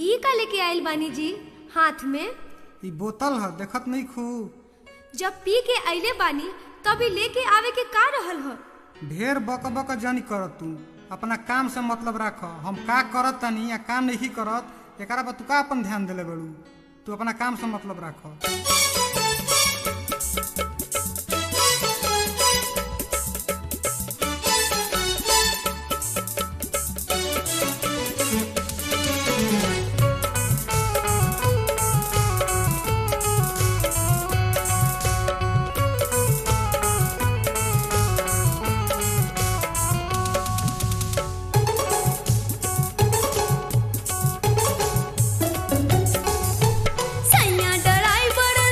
ई का लेके आइल बानी जी हाथ में ई बोतल ह देखत नहीं खू जब पी के आइले बानी तभी लेके आवे के का रहल ह ढेर बक बक जानी करत तू अपना काम से मतलब राख हम का करत तनी या काम नहीं करत एकरा पर तू का अपन ध्यान देले बड़ू तू अपना काम से मतलब राख सैया ड्राइवर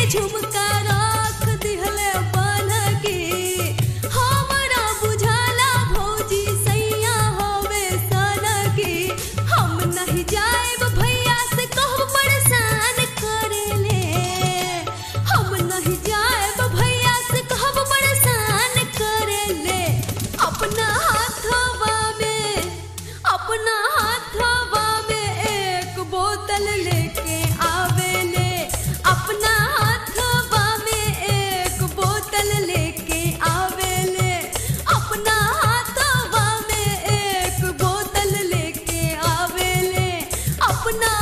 झुमका रख दिहले बन के हमरा बुझाला भौजी सैया होवे सन के हम नहीं जाएब भैया से कहब परेशान करेले हम नहीं जाएब भैया से कहब परेशान करेले अपना हाथवा में अपना हाथवा में एक बोतल लेके आवेले अपना हाथवा में एक बोतल लेके आवेले अपना हाथवा में एक बोतल लेके आवेले अपना